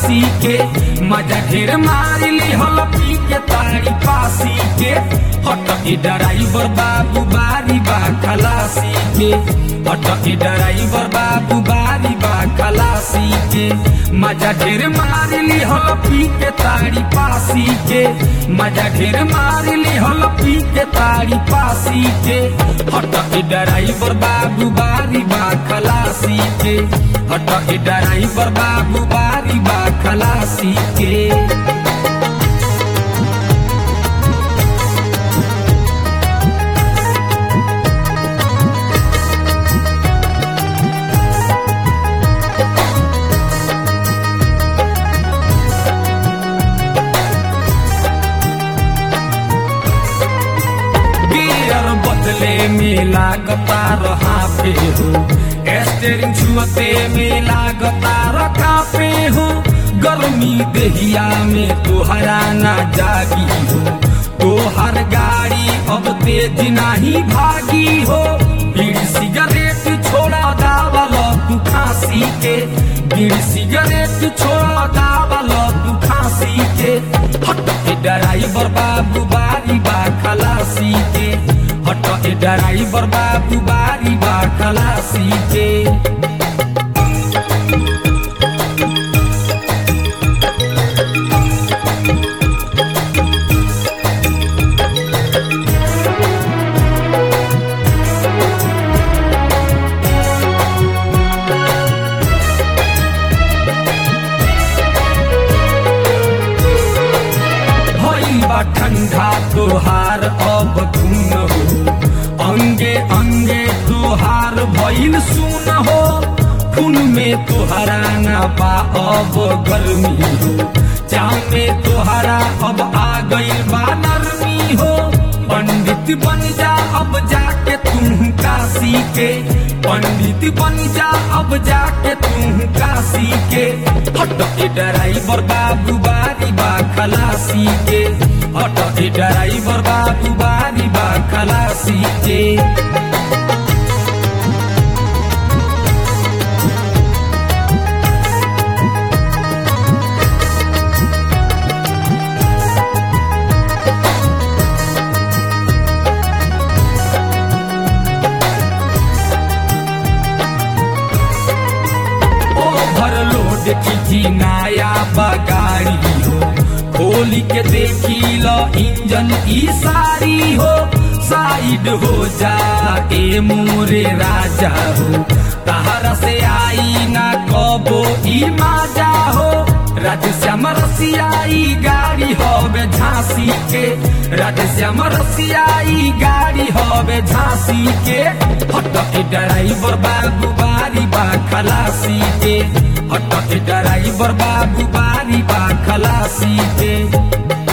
खलासी के मजा ढेर मारिली हल पी के तारी पासी के हटके ड्राइवर बाबू बारी बा खलासी के हटके ड्राइवर बाबू बारी बा खलासी के मजा ढेर मारिली हल पी के तारी पासी के मजा ढेर मारिली हल पी के तारी पासी के हटके ड्राइवर बाबू बारी बा खलासी के हटके ड्राइवर बाबू बारी बा खलासी के गियर बदले में लागता रहा पे हो स्टेरिंग छुअते में लागता रखा पे हो गर्मी दहिया में तोहरा ना जागी हो तोहर गाड़ी अब तेज नहीं भागी हो बीड़ी सिगरेट छोड़ा दावल तू खांसी के बीड़ी सिगरेट छोड़ा दावल तू खांसी के हट के ड्राइवर बाबू बारी बा खलासी के हट के ड्राइवर बाबू बारी बा खलासी के भइल बा ठंडा तोहार अब धुन हो अंगे अंगे तोहार भइल सुन हो खून में तोहरा ना बा अब गर्मी हो चाव में तोहरा अब आ गइल बा नरमी हो पंडित बन जा अब जाके तू काशी के पंडित बन जा अब जाके तू काशी के हट के ड्राइवर बाबू बारी बा खलासी के हट के ड्राइवर बाबू बारी बा खलासी के ओवरलोड की नया बगाड़ी हो खोली के देखी लो इंजन ई सारी हो साइड हो जा ए मोरे राजा हो तहरा से आई ना कबो ई माजा हो राधेश्याम रसियाई गाड़ी हवे झांसी के राधेश्याम रसियाई गाड़ी हवे झांसी के हट के ड्राइवर बाबू बारी बा खलासी के हट के ड्राइवर बाबू बारी बा खलासी के